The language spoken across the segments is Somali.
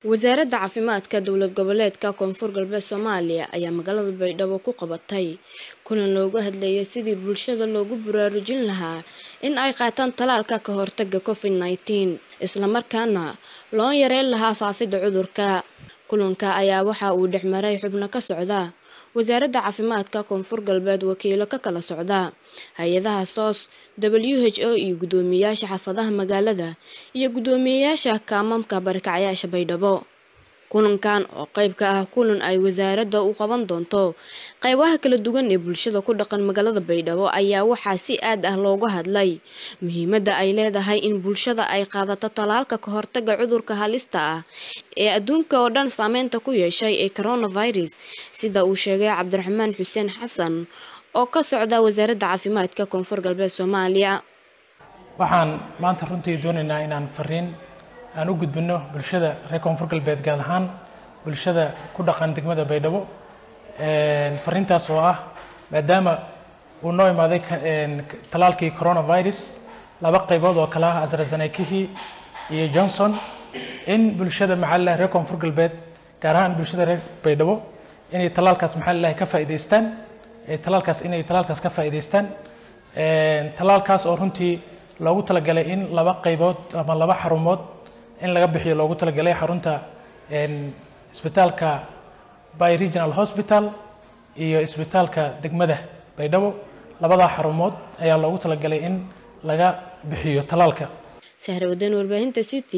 wasaaradda caafimaadka dowlad goboleedka koonfur galbeed soomaaliya ayaa magaalada baydhabo ku qabatay kulan loogu hadlayay sidii bulshada loogu baraarujin lahaa in ay qaataan talaalka ka hortaga covid nneteen islamarkaana loo yareyn lahaa faafidda cudurka kulanka ayaa waxa uu dhexmaray xubno ka socda wasaaradda caafimaadka koonfur galbeed wakiilo ka kala socda hay-adaha soos w h o iyo guddoomiyeyaasha xaafadaha magaalada iyo guddoomiyeyaasha kaamamka barakacayaasha baydhabo kulankan oo qayb ka ah kulan ay wasaaradda u qaban doonto qaybaha kala duwan ee bulshada ku dhaqan magaalada baydhabo ayaa waxaa si aad ah looga hadlay muhiimadda ay leedahay in bulshada ay qaadato talaalka ka hortaga cudurka halista ah ee adduunka oo dhan saameynta ku yeeshay ee coronavirus sida uu sheegay cabdiraxmaan xuseen xasan oo ka socda wasaaradda caafimaadka koonfur galbeed soomaaliya waxaan maanta runtii doonaynaa inaan fariin aan u gudbino bulshada reer koonfur galbeed gaar ahaan bulshada ku dhaqan degmada baydhabo fariintaas oo ah maadaama uu noo imaaday talaalkii coronavirus laba qaybood oo kale ah asrasanekihii iyo johnson in bulshada maxaa reer koonfur galbeed gaar ahaan bulshada reer baydhabo inay talaalkaas maxaa lalahay ka faa'iidaystaan talaalkaas inay talaalkaas ka faa'iidaystaan talaalkaas oo runtii loogu talagalay in laba qaybood ama laba xarumood in laga bixiyo loogu talagalay xarunta isbitaalka by regional hospital iyo isbitaalka degmada baydhabo labadaa xarumood ayaa loogu talagalay in laga bixiyo talaalka sahre wadan warbaahinta city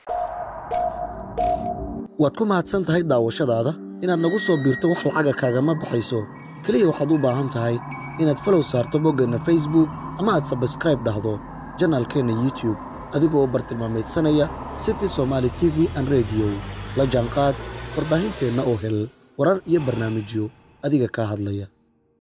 waad ku mahadsan tahay daawashadaada inaad nagu soo biirto wax lacaga kaagama baxayso keliya waxaad u baahan tahay inaad falow saarto boggeenna facebook ama aad sabskraib dhahdo janaalkeenna youtube adigoo bartilmaamaydsanaya city somaali t v an rediyo la jaanqaad warbaahinteenna oo hel warar iyo barnaamijyo adiga kaa hadlaya